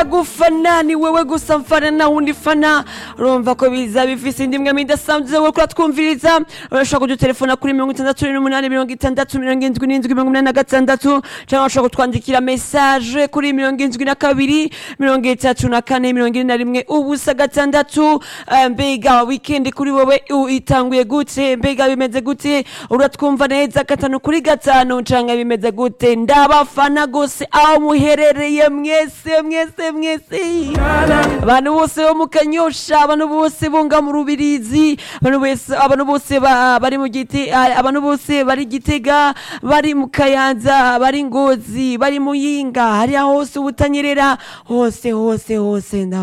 gufana ni wewe gusa mfana na wundi fana urumva ko biza bifise indimwe midasanzwe we kura twumviriza urashobora kudutelefona kuri mirongo itandatu n'umunani mirongo itandatu mirongo indwi n'indwi mirongo inani na gatandatu cyangwa urashobora kutwandikira mesaje kuri mirongo indwi na kabiri mirongo itatu na kane mirongo ine na rimwe ubusa gatandatu Eh, mbega wikendi kuri wowe u- itanguye gute mbega bimeze gute uratwumva neza gatanu kuri gatanu canke bimeze gute ndabafana gose aho muherereye mwese mwese mwese abantu bose bo mu kanyosha abantu bose bonga mu rubirizi abantu bose abantu bose ba- bari mu giti ah, abantu bose bari gitega bari mu kayanza bari ngozi bari muyinga hariya hose ubutanyerera hose hose hose nda